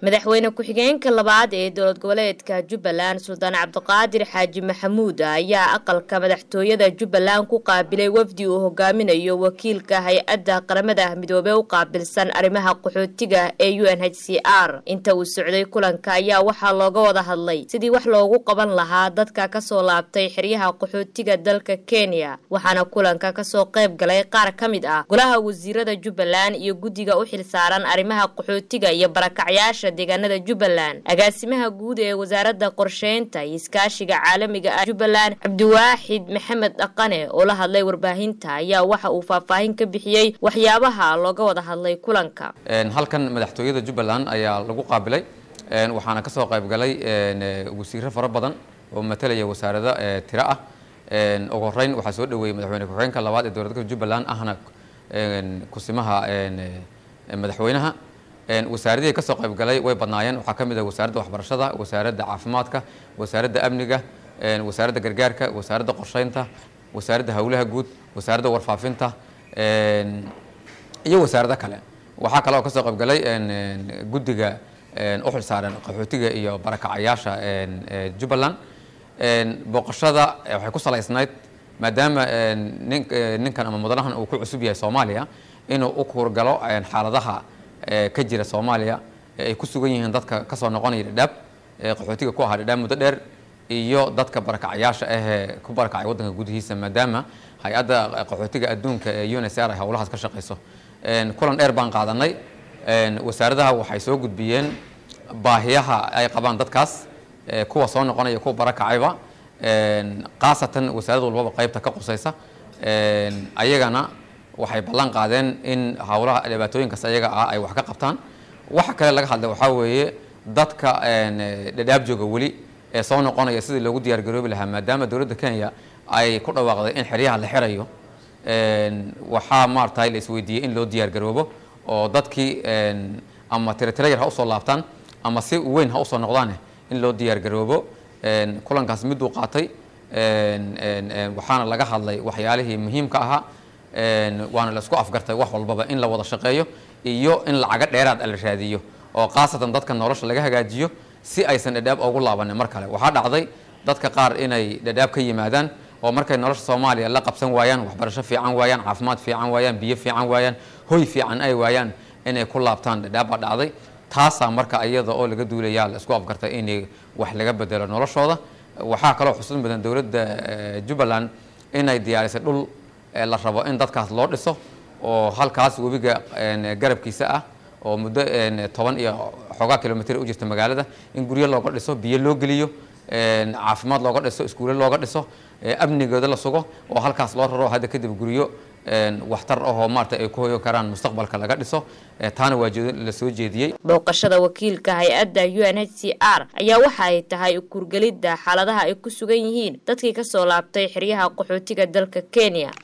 madaxweyne ku-xigeenka labaad ee dowlad goboleedka jubbaland suldaan cabdiqaadir xaaji maxamuud ayaa aqalka madaxtooyada jubbaland ku qaabilay wafdi uu hogaaminayo wakiilka hay-adda qaramada midoobey u qaabilsan arrimaha qaxootiga ee u n h c r inta uu socday kulanka ayaa waxaa looga wada hadlay sidii wax loogu qaban lahaa dadka kasoo laabtay xeryaha qaxootiga dalka kenya waxaana kulanka kasoo qayb galay qaar ka mid ah golaha wasiirada jubbaland iyo guddiga u xilsaaran arrimaha qaxootiga iyo barakacyaasha deegaanada jubbaland agaasimaha guud ee wasaaradda qorsheynta iyo iskaashiga caalamiga ah jubbaland cabdiwaaxid maxamed dhaqane oo la hadlay warbaahinta ayaa waxa uu faahfaahin ka bixiyey waxyaabaha looga wada hadlay kulanka halkan madaxtooyada jubbaland ayaa lagu qaabilay waxaana ka soo qayb galay wasiiro fara badan oo matalaya wasaarado tiro ah ugu horeyn waxaa soo dhaweeyey madaxweyne ku-xigeenka labaad ee dowladda jubbaland ahna kusimaha madaxweynaha wasaaradihii ka soo qayb galay way badnaayeen waxaa ka mid ah wasaaradda waxbarashada wasaaradda caafimaadka wasaaradda amniga wasaaradda gargaarka wasaaradda qorsheynta wasaaradda howlaha guud wasaaradda warfaafinta iyo wasaarado kale waxaa kale oo ka soo qayb galay guddiga u xilsaaran qaxootiga iyo barakacayaasha jubbaland booqashada waxay ku salaysnayd maadaama ninkan ama mudanahan uu ku cusub yahay soomaaliya inuu u kuurgalo xaaladaha ka jira soomaaliya ay ku sugan yihiin dadka kasoo noqonaya dhadhaab qaxootiga ku ahaa dhadhaab muddo dheer iyo dadka barakacayaasha ahee ku barakacay waddanka gudihiisa maadaama hay-adda qaxootiga adduunka ee un s r ay howlahaas ka shaqeyso kulan dheer baan qaadanay wasaaradaha waxay soo gudbiyeen baahiyaha ay qabaan dadkaas kuwa soo noqonaya kuwa barakacayba khaasatan wasaarad walbaba qaybta ka qusaysa ayagana waxay ballan qaadeen in howlaha dhibaatooyinkaas ayaga ah ay wax ka qabtaan waxa kale laga hadlay waxaa weeye dadka dhadhaab jooga weli ee soo noqonaya sidii loogu diyaar garoobi lahaa maadaama dowladda kenya ay ku dhawaaqday in xeryaha la xirayo waxaa maaragtay la isweydiiyey in loo diyaar garoobo oo dadkii ama tiretira yar ha usoo laabtaan ama si weyn ha usoo noqdaane in loo diyaar garoobo kulankaas miduu qaatay waxaana laga hadlay waxyaalihii muhiimka ahaa waana la isku afgartay wax walbaba in la wada shaqeeyo iyo in lacaga dheeraad la raadiyo oo khaasatan dadka nolosha laga hagaajiyo si aysan dhadhaab ugu laabanin mar kale waxaa dhacday dadka qaar inay dhadhaab ka yimaadaan oo markay nolosha soomaaliya la qabsan waayaan waxbarasho fiican waayaan caafimaad fiican waayaan biyo fiican waayaan hoy fiican ay waayaan inay ku laabtaan dhadhaab baa dhacday taasaa marka iyada oo laga duulayaa la isku afgartay in wax laga bedelo noloshooda waxaa kaloo xusuun badan dowladda jubbaland inay diyaarisay dhul la rabo in dadkaas loo dhiso oo halkaas webiga garabkiisa ah oo muddo toban iyo xoogaa kilomitr u jirta magaalada in guryo looga dhiso biyo loo geliyo caafimaad looga dhiso iskuulle looga dhiso amnigooda la sugo oo halkaas loo raro hadda kadib guryo waxtar ahoo maarata ay ku hoyo karaan mustaqbalka laga dhiso taana waa la soo jeediyey booqashada wakiilka hay-adda u n h c r ayaa waxa ay tahay kurgelidda xaaladaha ay ku sugan yihiin dadkii kasoo laabtay xeryaha qaxootiga dalka kenya